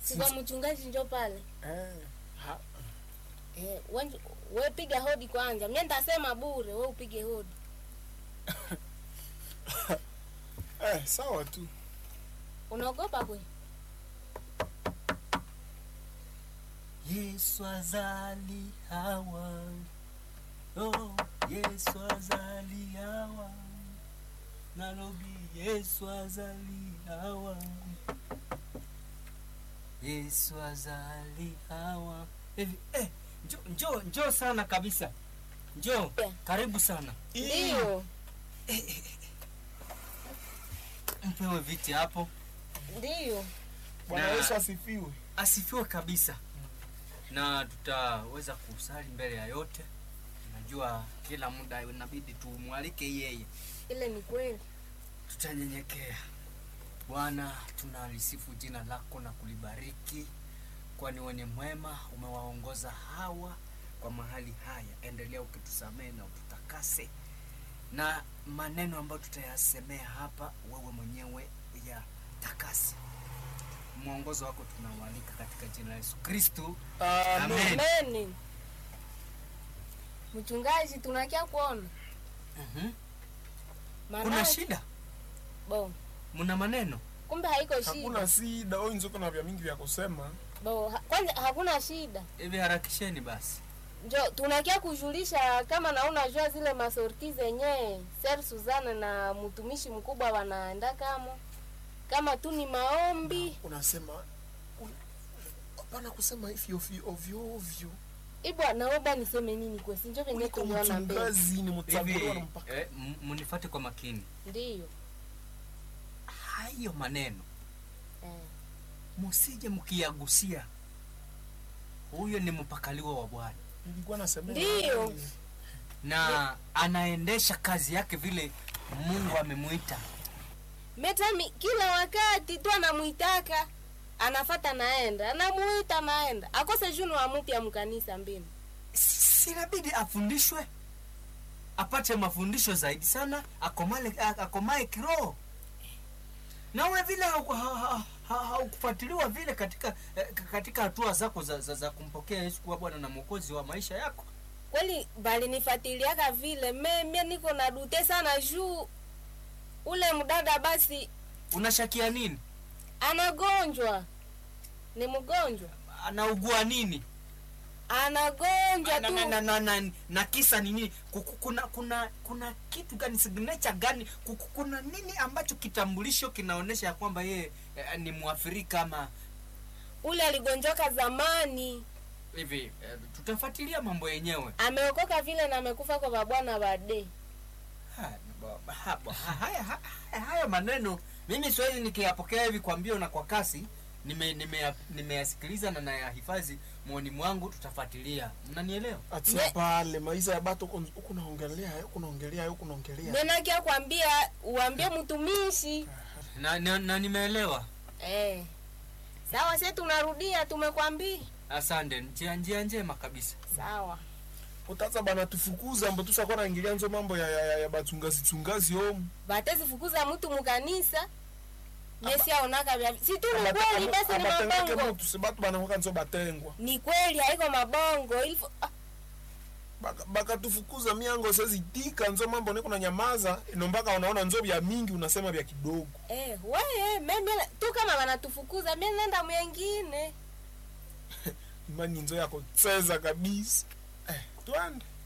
si kwa mchungaji njo pale eh, ha, eh, wenj- we piga hodi kwanza mie ntasema bure we upige hodi eh, sawa tu unaogopa kwe yesu azali hawa oh, yesu azali hawa nalobi yesu azali hawa yesu azali hawa hivi eh, njo, njo, njo sana kabisa njo Yeah. karibu sana ndiyo mpewe viti hapo ndiyo bwana Na- yesu asifiwe asifiwe kabisa na tutaweza kusali mbele ya yote najua kila muda inabidi tumwalike yeye ile ni kweli tutanyenyekea bwana tunalisifu jina lako na kulibariki kwani wenye mwema umewaongoza hawa kwa mahali haya endelea ukitusamehe na ututakase na maneno ambayo tutayasemea hapa wewe mwenyewe ya takasi mwongozo wako tunaualika katika jina la yesu kristu amen Amen. meni mchungaji tunakia kuona Mhm. Maana- kuna shida bo mna maneno kumbe haiko shida hakuna sida oyi nzoko na vya mingi vya kusema bo ha, kwanza hakuna shida hivi harakisheni basi njo tunakia kujulisha kama na unajua zile masorti zenye ser suzana na mtumishi mkubwa wanaenda kamo kama tu ni maombi unasema un- hapana kusema hivi ovyo ovyo ovyo ibwa naomba niseme nini kwesi njo venye kuliko tuliona mbele mchungazi ni hivi mchaguliwa na mpaka eh, m- munifate kwa makini ndiyo hayo maneno eh. musije mkiyagusia huyo ni mpakaliwa wa bwana nilikuwa nasema Ndiyo. na anaendesha kazi yake vile mungu amemwita metami kila wakati tu anamwitaka anafata naenda anamuita naenda akose junu amupya mkanisa mbinu sinabidi afundishwe apate mafundisho zaidi sana akomale, a- akomae kiroho nawe vile hauku- ha- ha- ha- haukufuatiliwa vile katika eh, katika hatua zako za, za, za kumpokea yesu kuwa bwana na mwokozi wa maisha yako kweli balinifatiliaka vile me mie niko na dute sana juu ule mdada basi unashakia nini anagonjwa ni mgonjwa anaugua nini anagonjwa na, tu na, na, na, na, na kisa ni nini Kuku- kuna kuna kuna kitu gani signature gani Kuku- kuna nini ambacho kitambulisho kinaonyesha ya kwamba yeye eh, ni mwafrika ama ule aligonjoka zamani hivi eh, tutafuatilia mambo yenyewe ameokoka vile na amekufa kwa babwana bade Ha, ba- ha- ba- ha- haya ha- haya- haya maneno mimi siwezi nikiyapokea hivi kwa mbio na kwa kasi nimeyasikiliza nime, nimeyasikiliza na nayahifadhi mwoni mwangu tutafuatilia mnanielewa atia Me- pale maisha ya bato huko- huko naongelea huko naongelea huko naongelea menakia kwambia uambie mtumishi na, na, na nimeelewa eh. sawa se tunarudia tumekwambia asante njia njia njema kabisa sawa utaza bana tufukuza mbo tushakuwa naingilia nzo mambo ya, ya, ya, ya bachungazi chungazi omu batezifukuza mtu mukanisa mesiaonaka vya si tu ni Abate- kweli aba- basi ni abatengeke mabongo mutu si batu banakoka nzo batengwa ni kweli haiko mabongo ilifo ah, Baka- bakatufukuza miango sezitika nzo mambo niko na nyamaza ino mpaka unaona nzo vya mingi unasema vya kidogo eh, weye meme tu kama wanatufukuza mi nenda mwengine imani nzo yako cheza kabisa eh, twende